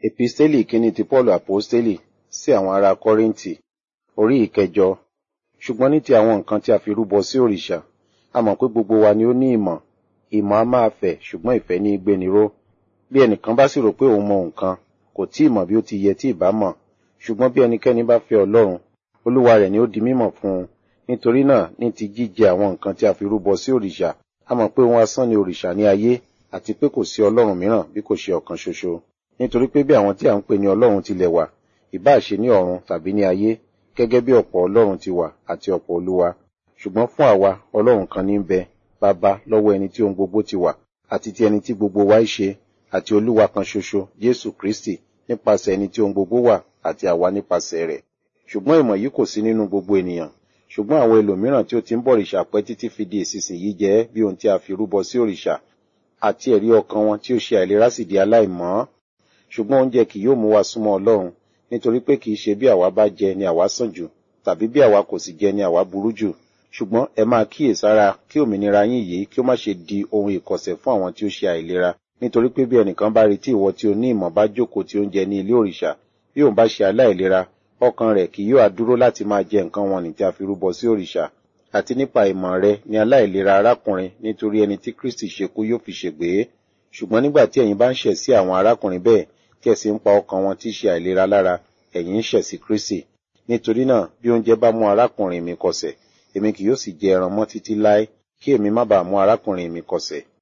Episteli ìkíni ti Paulu Aposteli sí àwọn ará Kọ́ríńtì, orí ìkẹjọ. Ṣùgbọ́n ní ti àwọn nǹkan tí a fi rúbọ sí òrìṣà, a mọ̀ pé gbogbo wa ni ó ní ìmọ̀. Ìmọ̀ a máa fẹ̀, ṣùgbọ́n ìfẹ́ ní í gbéni ró. Bí ẹnìkan bá sì rò pé òun mọ nǹkan, kò tí ì mọ̀ bí ó ti yẹ tí ìbá mọ̀. Ṣùgbọ́n bí ẹnikẹ́ni bá fẹ́ Ọlọ́run, Olúwa rẹ̀ ni ó di mímọ̀ fún un. Nítorí náà, ní ti jíjẹ àwọn nǹkan tí a fi rúbọ sí òrìṣà, a mọ̀ pé ohun asán ni òrìṣà ní ayé, àti pé kò sí Ọlọ́run mìíràn bí kò ṣe ọ̀kan ṣoṣo. Nítorí pé bí àwọn tí à ń pè ní Ọlọ́run tilẹ̀ wà, ìbáà ṣe ní ọ̀run tàbí ní ayé, gẹ́gẹ́ bí ọ̀pọ̀ Ọlọ́run ti wà àti ọ̀pọ̀ Olúwa. Ṣùgbọ́n fún àwa, Ọlọ́run kan ní ń bẹ, Baba lọ́wọ́ ẹni tí ohun gbogbo ti wà, àti ti ẹni tí gbogbo wa í ṣe, àti Olúwa kan ṣoṣo, Jésù Kristi, nípasẹ̀ ẹni tí ohun gbogbo wà, àti àwa nípasẹ̀ rẹ̀. Ṣùgbọ́n ìmọ̀ yìí kò sí nínú gbogbo ènìyàn. Ṣùgbọ́n àwọn ẹlòmíràn tí ó ti ń bọ òrìṣà pẹ́ títí fi di ìsinsìnyí jẹ́ bí ohun tí a fi rúbọ sí òrìṣà, àti ẹ̀rí ọkàn wọn tí ó ṣe àìlera sì di aláìmọ́. Ṣùgbọ́n oúnjẹ kì yóò mú wa súnmọ́ Ọlọ́run, nítorí pé kì í ṣe bí àwa bá jẹ ni àwa sàn jù, tàbí bí àwa kò sì jẹ ni àwa burú jù. Ṣùgbọ́n ẹ máa kíyèsára kí òmìnira yín yìí kí ó má ṣe di ohun ìkọ̀sẹ̀ fún àwọn tí ó ṣe àìlera. Nítorí pé bí ẹnìkan bá retí ìwọ tí o ní ìmọ̀ bá jókòó tí ó ń jẹ ní ilé òrìṣà, bí òun bá ṣe aláìlera, ọkàn rẹ̀ kì yóò adúró láti máa jẹ nǹkan wọ̀nnì tí a fi rúbọ sí òrìṣà. Àti nípa ìmọ̀ rẹ ni aláìlera arákùnrin nítorí ẹni tí Kristi ṣekú yóò fi ṣègbé. Ṣùgbọ́n nígbà tí ẹ̀yin bá ń ṣẹ̀ sí àwọn arákùnrin bẹ́ẹ̀, tí ẹ sì ń pa ọkàn wọn tí ṣe àìlera lára, ẹ̀yin ń ṣẹ̀ sí Kristi. Nítorí náà, bí oúnjẹ bá mú arákùnrin mi kọsẹ̀, èmi kì yóò sì jẹ ẹran mọ́ títí láé, kí èmi má bàa mú arákùnrin mi kọsẹ̀.